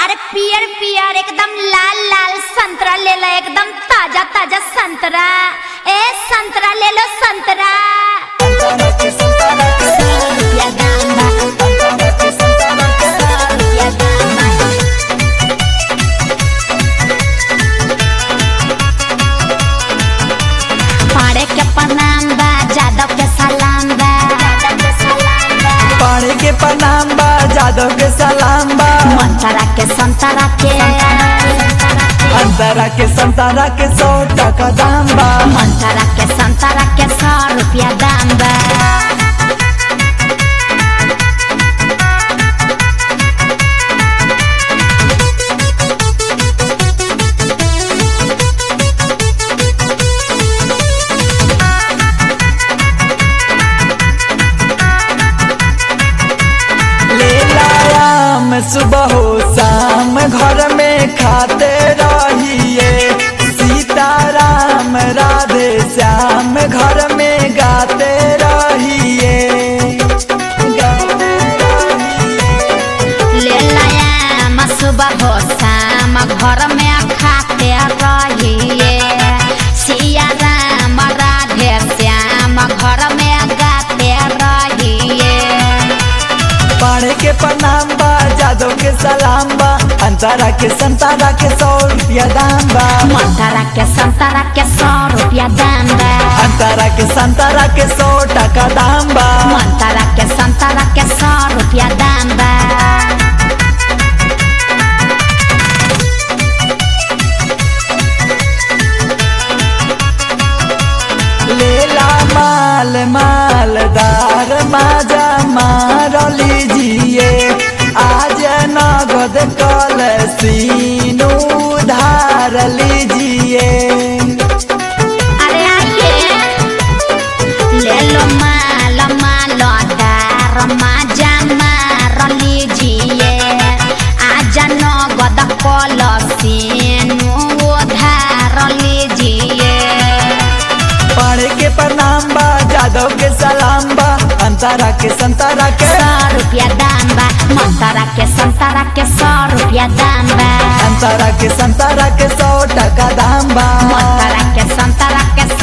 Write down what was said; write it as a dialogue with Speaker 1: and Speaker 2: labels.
Speaker 1: अरे पियर पियर एकदम लाल लाल संतरा ले लो एकदम ताजा ताजा संतरा ए संतरा ले लो संतरा सौ रुपया दाम बा सौ रुपया दाम बा पाड़े के प्रणाम बा जादव के सलाम बा
Speaker 2: पाड़े के प्रणाम बा जादव के सलाम बा
Speaker 1: मंतरा के संतरा के
Speaker 2: अंतरा के संतारा के सौ टका दाम बा
Speaker 1: मंतरा के संतरा के सौ रुपया दाम बा
Speaker 2: ले लायाम सुबह हो शाम घर में खाते रहिए सीताराम राधे श्याम घर में गाते रहिए गाते रहिए।
Speaker 1: ले लाया सुबह हो शाम घर में खाते रहिए सिया राम राधे श्याम घर में गाते रहिए
Speaker 2: पाड़े के प्रणाम बा जादव के सलाम बा अंतरा के संतारा के सौ रुपया दाम बा
Speaker 1: मंतरा के संतरा के सौ रुपया दाम बा
Speaker 2: अंतरा के संतारा के सौ टका दाम बा
Speaker 1: मंतरा के संतरा के सौ रुपया दाम बा
Speaker 2: लेला माल मालदार माजा मार लीजिए आज नगद कल सीनू धार लीजिए
Speaker 1: अरे आइए ले लो माल माल दार माजा मार लीजिए आजा नगद कल सीनू उधार लीजिए
Speaker 2: पढ़े के प्रणाम बा जादव के सलाम बा अंतरा के संतरा के
Speaker 1: सौ रुपया दाम बा मंतरा के संतरा के सौ रुपया दाम बा
Speaker 2: अंतरा के संतरा के सौ टका दाम बा
Speaker 1: मंतरा के संतरा के